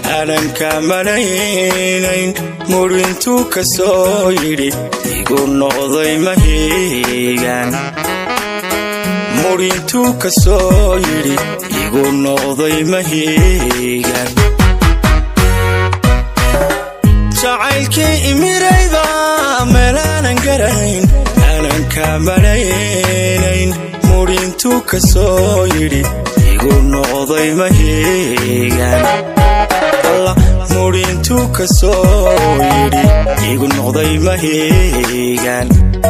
aananka malaynayn mudhintuu ka soo yidhi igu noqday mahiigan mudhintuu ka soo yidhi igu noqday mahiigan jacaylkii imirayba meelaanan garayn aananka malaynayn mudhintuu ka soo yidhi igu noqday mahiigan alla mudhintuu ka soo yidhi igu noqday mahiigan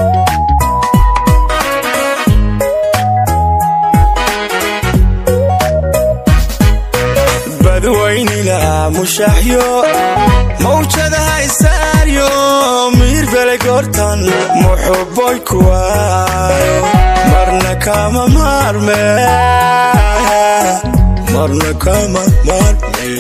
badwaynila mushaaxyo mawjadaha isaaryo miirbele goortan muxuboy kuwaayo marna kama maarme marna kama maarme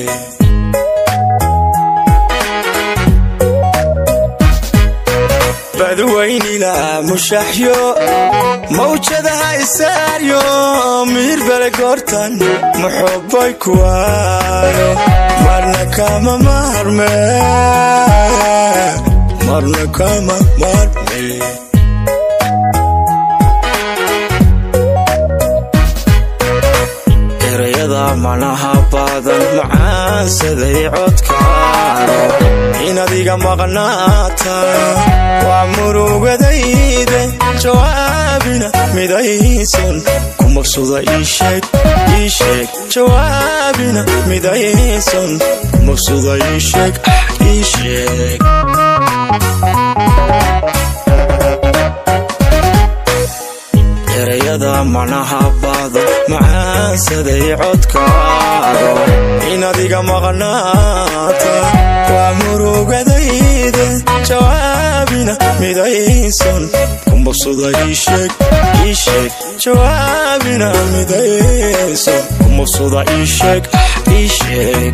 badwaynila mushaaxyo mawjadaha isaaryo miirbele goortan muxuboy kuwaayo marna kama maarme marna kama maarme erayada manaha badan macaansaday codkaano inaad iga maqnaata waa murugadayde jawaabina midaysan ku maqsuda iisheeg iisheeg jawaabina midaysan ku maqsuda iisheeg ah iisheeg erayada manaha badan macaansaday codkaado inaad iga maqnaata waa murugadayde jawaabina midaysan ku maqsuda iisheeg iisheeg jawaabina midaysan ku maqsuda iisheeg ah iisheeg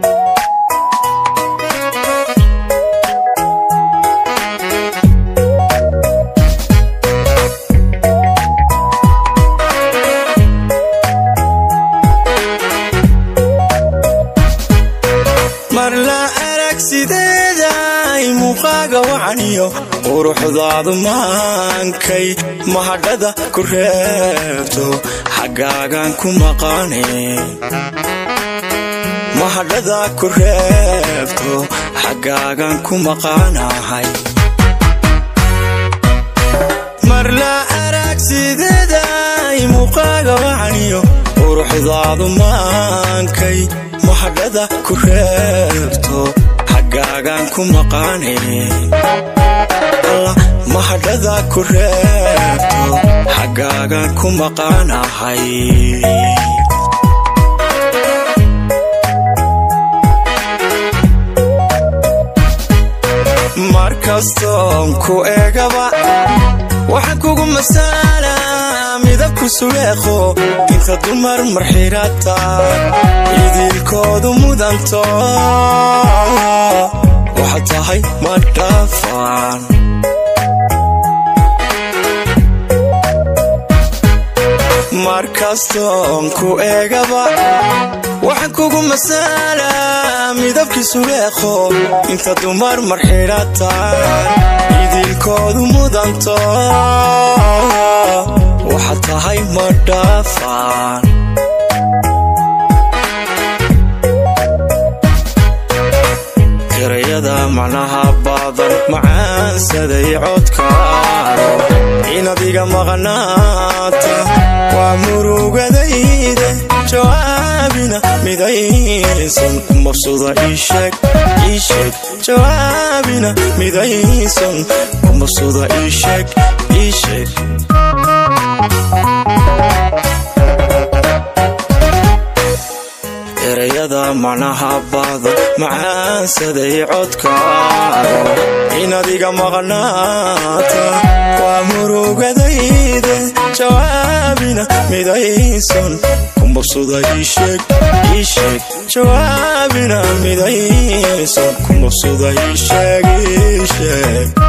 mar la arag sideeday muuqaaga wacaniyo quruxdaadu maankay mahadhada ku reebto xaggaagan ku maqane mahadhada ku reebto xaggaagan ku maqanahay mar la arag sideeday muuqaaga wacaniyo quruxdaadu maankay mahadhada ku reebto xaggaagan ku maqane alla mahadhada ku reebto xaggaagan ku maqanahay mar kastoon ku eegaba waxaan kugu masaala midabku suleekho inta dumar marxirata idilkoodu mudanto waxaad tahay ma dhaafaan mar kastoon ku eegaba waxaan kugu masaala midabkii suleekho inta dumar marxidhataan idilkoodu mudanto waxaad tahay ma dhaafaan erayada macnaha badan macaansaday codkaano inaad iga maqnaata waa murugadayde jawaabina midaysan kumabsuda iisheeg iisheeg jawaabina midaysan kumabsuda iisheeg iisheeg erayada macnaha badan macaansaday codkaano inaad iga maqnaata waa murugadayde jawaabina midaysan kumabsuda iisheeg iisheeg jawaabina midaysan kumabsuda iisheeg iisheeg